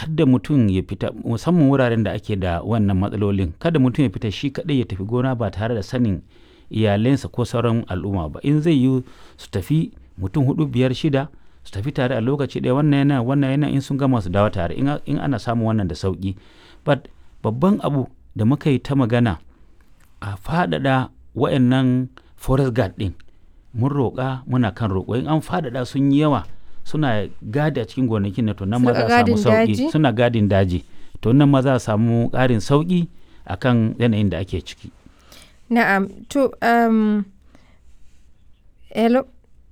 kada mutum ya fita musamman wuraren da ake da wannan matsalolin kada mutum ya fita shi kaɗai ya tafi gona ba tare da sanin iyalensa ko sauran al'umma ba in zai yi su tafi mutum hudu biyar shida su tafi tare a lokaci ɗaya wannan yana wannan yana in sun gama su dawo tare in ana samun wannan da sauki but babban abu da muka yi ta magana a faɗaɗa wa'annan forest guard ɗin mun roƙa muna kan roƙo in an faɗaɗa sun yi yawa suna gadi a cikin gonakin na to nan ma za a samu sauƙi suna gadin daji to nan ma za a samu ƙarin sauƙi akan yanayin da ake ciki na'am to um, hello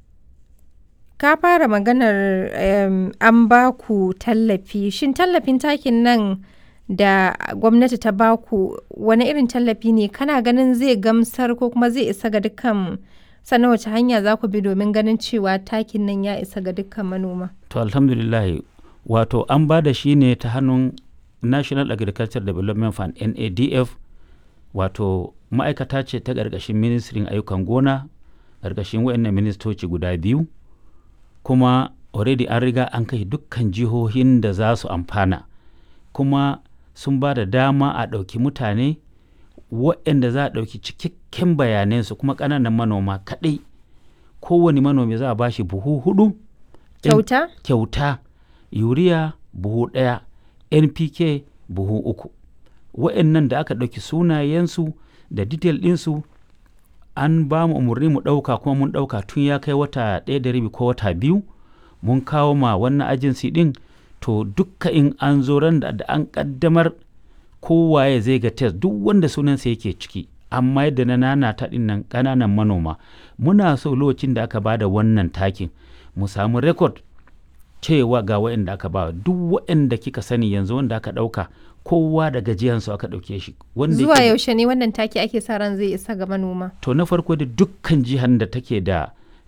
ka fara maganar um, an ba ku tallafi shin tallafin takin nan da gwamnati ta ba ku wani irin tallafi ne kana ganin zai gamsar ko kuma zai isa ga dukkan sannan wace hanya za ku bi domin ganin cewa takin nan ya isa ga dukkan manoma to alhamdulillah wato an ba da shi ne ta hannun national agriculture development fund nadf wato ma'aikata ce ta ƙarƙashin ministrin ayyukan gona ƙarƙashin wayannan ministoci guda biyu kuma already an riga an kai dukkan jihohin da za su amfana kuma sun ba da dama a ɗauki mutane waɗanda za a ɗauki cikakken bayanansu kuma ƙananan manoma kaɗai kowane manomi za a ba shi buhu hudu kyauta kyauta yuriya buhu ɗaya npk buhu uku waɗannan da aka ɗauki sunayensu da detail ɗinsu an ba mu umarni mu ɗauka kuma mun ɗauka tun ya kai wata ɗaya da rabi ko wata biyu mun kawo ma wannan ajinsi ɗin to dukka in an zo ran da an ƙaddamar kowaye zai ga test duk wanda sunansa yake ciki amma yadda na nana ta ɗin nan ƙananan manoma muna so lokacin da aka bada wannan takin mu samu rekod cewa ga waɗanda aka ba duk waɗanda kika sani yanzu wanda aka ɗauka kowa da gajiyansu aka ɗauke shi. Zuwa yaushe ne wannan taki ake sa ran zai isa ga manoma? To na farko da dukkan jihar da take da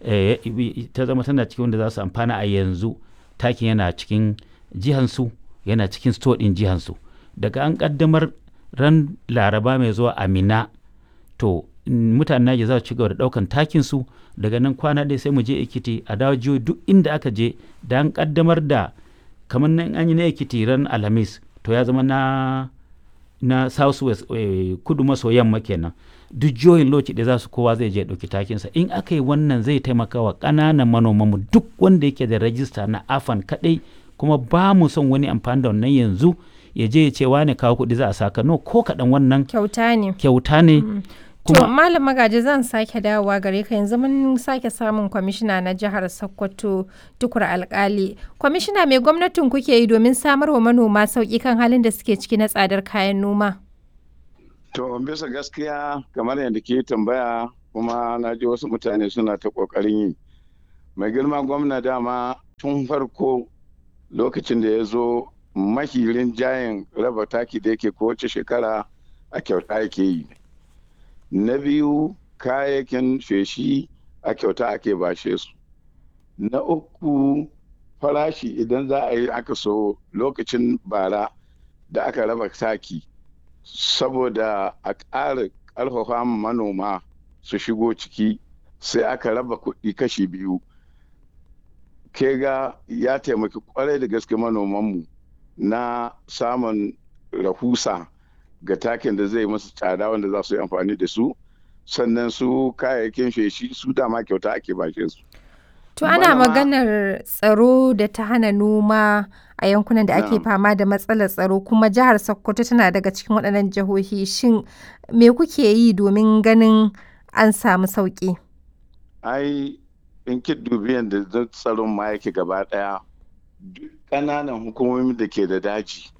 ta zama tana cikin wanda za su amfana a yanzu takin yana cikin jihansu yana cikin store ɗin jihansu. Daga an ƙaddamar ran laraba mai zuwa amina to mutanen Naija za su ci gaba da ɗaukan takin su daga nan kwana ɗaya sai mu je Ekiti a dawo jiyo duk inda aka je da an ƙaddamar da kamar nan an yi na Ekiti ran Alhamis to ya zama na na south west eh, kudu maso yamma kenan duk jihohin lokaci da za su kowa zai je ɗauki takinsa in aka yi wannan zai taimaka wa ƙananan manomanmu duk wanda yake da rajista na afan kaɗai kuma ba mu son wani amfani da wannan yanzu ya je ya ce wane kawo kuɗi za a saka no ko kaɗan wannan kyauta ne kyauta ne To Malam Magaji zan sake dawowa gare ka yanzu mun sake samun kwamishina na jihar Sokoto tukur alkali. Kwamishina mai gwamnatin kuke yi domin samar wa manoma sauƙi kan halin da suke ciki na tsadar kayan noma? To bisa gaskiya kamar yadda ke tambaya kuma na ji wasu mutane suna ta ƙoƙarin yi. Mai girma gwamna dama tun farko lokacin da ya zo mahirin jayin raba taki da yake kowace shekara a kyauta yake yi. na biyu kayayyakin feshi a kyauta ake bashe su na uku farashi idan za a yi aka so lokacin bara da aka raba taki saboda a ƙara ƙarfafa manoma su shigo ciki sai aka raba kuɗi kashi biyu ke ga ya taimaki kwarai da gaske manomanmu na samun rahusa ga takin da zai masu tsada wanda za su yi amfani da su sannan su kayayyakin feshi su dama kyauta ake bashe su. To ana maganar tsaro da ta hana noma a yankunan da ake fama da matsalar tsaro kuma jihar Sokoto tana daga cikin waɗannan jihohi shin me kuke yi domin ganin an samu sauƙi? Ai in ki dubi yadda tsaron ma yake gaba ɗaya ƙananan hukumomi da ke da daji